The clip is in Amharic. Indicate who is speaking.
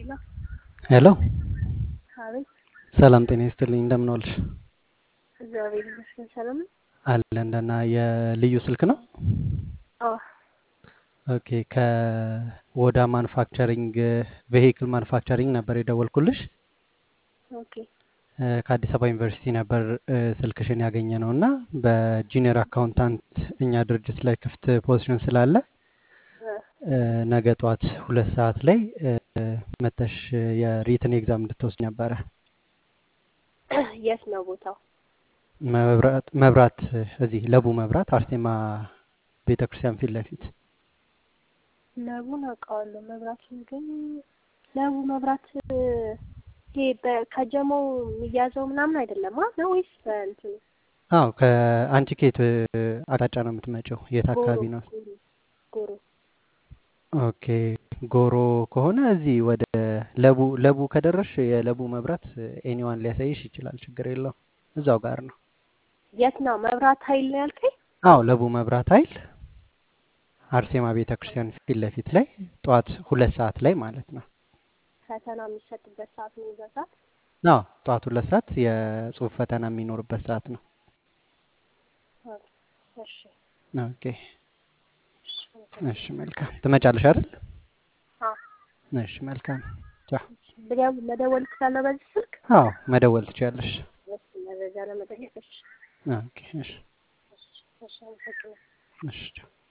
Speaker 1: ሄሎ
Speaker 2: ሄሎ
Speaker 1: አቤት።
Speaker 2: ሰላም ጤና ይስጥልኝ። እንደምን ዋልሽ?
Speaker 1: እግዚአብሔር ይመስገን ሰላም ነው።
Speaker 2: አለን ደህና። የልዩ ስልክ ነው?
Speaker 1: አዎ
Speaker 2: ኦኬ። ከወዳ ማኑፋክቸሪንግ ቬሂክል ማኑፋክቸሪንግ ነበር የደወልኩልሽ።
Speaker 1: ኦኬ
Speaker 2: እ፣ ከአዲስ አበባ ዩኒቨርሲቲ ነበር እ፣ ስልክሽን ያገኘ ነው እና በጁኒየር አካውንታንት እኛ ድርጅት ላይ ክፍት ፖዚሽን ስላለ
Speaker 1: እ፣
Speaker 2: እ፣ ነገ ጠዋት ሁለት ሰዓት ላይ እ፣ መተሽ የሪትን ኤግዛም እንድትወስድ ነበረ።
Speaker 1: የት ነው ቦታው?
Speaker 2: መብራት መብራት እዚህ ለቡ መብራት አርሴማ ቤተ ክርስቲያን ፊት ለፊት
Speaker 1: ለቡን አውቀዋለሁ። መብራቱን ግን ለቡ መብራት እ፣ ይሄ በ- ከጀሞው የሚያዘው ምናምን አይደለም አ ነው ወይስ በእንትኑ
Speaker 2: አዎ ከአንቺ ከየት እ፣ አቅጣጫ ነው የምትመጪው? የት
Speaker 1: ጎሮ
Speaker 2: አካባቢ ነው?
Speaker 1: ጎሮ ጎሮ
Speaker 2: ኦኬ ጎሮ ከሆነ እዚህ ወደ ለቡ ለቡ ከደረሽ የለቡ መብራት ኤኒዋን ሊያሳይሽ ይችላል። ችግር የለውም። እዛው ጋር ነው።
Speaker 1: የት ነው መብራት ኃይል ነው ያልከኝ?
Speaker 2: አዎ ለቡ መብራት ኃይል አርሴማ ቤተ ክርስቲያን ፊት ለፊት ላይ ጠዋት ሁለት ሰዓት ላይ ማለት ነው።
Speaker 1: ፈተና የሚሰጥበት ሰዓት ነው የዛ ሰዓት?
Speaker 2: አዎ ጠዋት ሁለት ሰዓት የጽሁፍ ፈተና የሚኖርበት ሰዓት ነው።
Speaker 1: ኦኬ፣ እሺ
Speaker 2: ኦኬ እሺ መልካም ትመጫለሽ አይደል?
Speaker 1: አዎ
Speaker 2: እሺ መልካም ቻው።
Speaker 1: ብደው- መደወል ትችላለህ በዚህ ስልክ?
Speaker 2: አዎ መደወል ትችያለሽ።
Speaker 1: እሺ መረጃ ለመጠየቅ እሺ
Speaker 2: ኦኬ እሺ
Speaker 1: እሺ እሺ አመሰግናለሁ።
Speaker 2: እሺ ቻው።